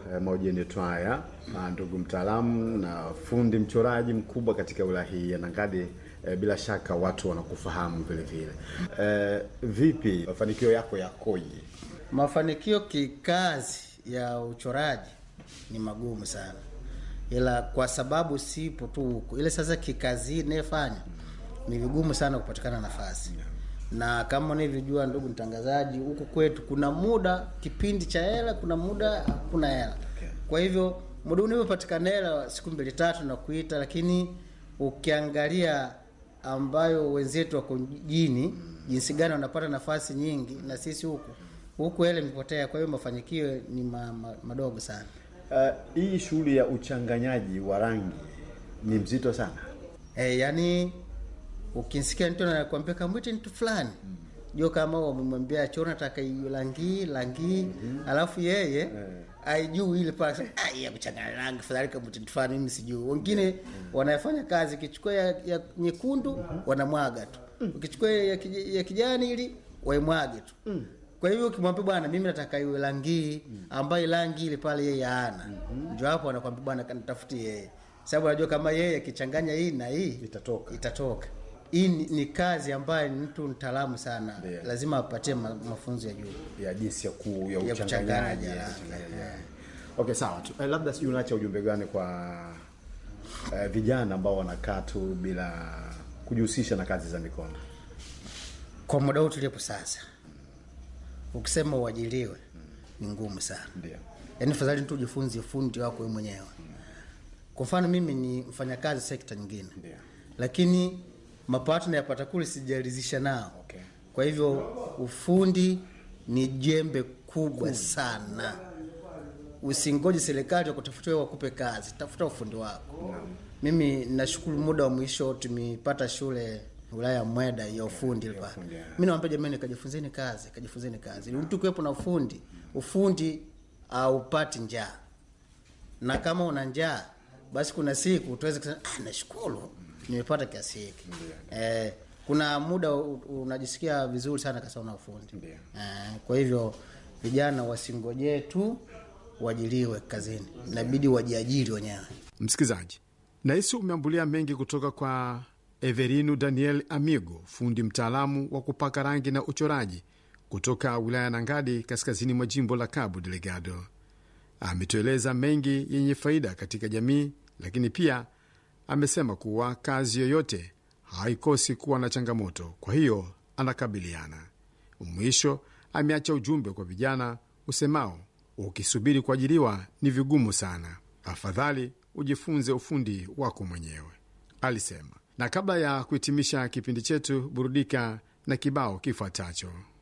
eh, mahojiano twaya na ndugu mtaalamu na fundi mchoraji mkubwa katika wilaya hii ya Nangadi. Eh, bila shaka watu wanakufahamu vile vile. Eh, vipi mafanikio yako yakoje? Mafanikio kikazi ya uchoraji ni magumu sana, ila kwa sababu sipo tu huku, ile sasa kikazi inayefanya ni vigumu sana kupatikana nafasi na kama unavyojua ndugu mtangazaji, huku kwetu kuna muda kipindi cha hela, kuna muda hakuna hela. Kwa hivyo muda unavyopatikana hela siku mbili tatu na kuita, lakini ukiangalia ambayo wenzetu wako mjini jinsi gani wanapata nafasi nyingi, na sisi huku huku hela imepotea. Kwa hiyo mafanikio ni ma, ma, madogo sana. Eh, hii shughuli ya uchanganyaji wa rangi ni mzito sana. Eh, yani ukisikia mtu anakuambia kamwite mtu fulani jua kama wamemwambia choro nataka hiyo rangi rangi alafu yeye aijui ile pale ah ya kuchanganya rangi fulani kama mtu fulani mimi sijui wengine wanafanya kazi kichukua ya, ya nyekundu wanamwaga tu ukichukua ya, kij- ya kijani ili waimwage tu kwa hivyo ukimwambia bwana mimi nataka iwe rangi ambayo rangi ile pale yeye hana ndio hapo anakwambia bwana kanitafutie yeye sababu anajua kama yeye akichanganya hii na hii Itatoka. itatoka hii ni, ni kazi ambayo ni mtu mtaalamu sana Ndio. lazima apatie ma, mafunzo ya juu ya jinsi ya, ku, ya Ya uchanganyaji kuchanganya, ya ya. uchanganyaji. Okay, sawa tu. Eh, labda sijui unaacha ujumbe gani kwa eh, vijana ambao wanakaa tu bila kujihusisha na kazi za mikono. kwa muda huu tulipo sasa ukisema uajiriwe ni ngumu sana Ndio. yaani fadhali tu ujifunze fundi wako wewe mwenyewe kwa mfano mimi ni mfanyakazi sekta nyingine Ndio. lakini mapato nayapata kule sijaridhisha nao Okay. kwa hivyo ufundi ni jembe kubwa sana usingoje serikali wakutafutia wakupe kazi tafuta ufundi wako mimi nashukuru muda wa mwisho tumepata shule wilaya ya mweda ya ufundi okay, ufundi, yeah. mi nawambia jamani kajifunzeni kazi kajifunzeni kazi ili mtu kuwepo na ufundi ufundi aupati njaa na kama una njaa basi kuna siku tuweze kusema ah, nashukuru nimepata kiasi hiki eh, kuna muda u- unajisikia vizuri sana kasa una ufundi Ndio. eh, kwa hivyo vijana wasingojee tu uajiriwe kazini inabidi wajiajiri wenyewe Msikilizaji, nahisi umeambulia mengi kutoka kwa Everinu Daniel Amigo, fundi mtaalamu wa kupaka rangi na uchoraji kutoka wilaya ya Nangadi, kaskazini mwa jimbo la Cabo Delgado. Ametueleza mengi yenye faida katika jamii, lakini pia amesema kuwa kazi yoyote haikosi kuwa na changamoto, kwa hiyo anakabiliana. Mwisho ameacha ujumbe kwa vijana usemao, ukisubiri kuajiriwa ni vigumu sana, afadhali ujifunze ufundi wako mwenyewe, alisema. Na kabla ya kuhitimisha kipindi chetu, burudika na kibao kifuatacho.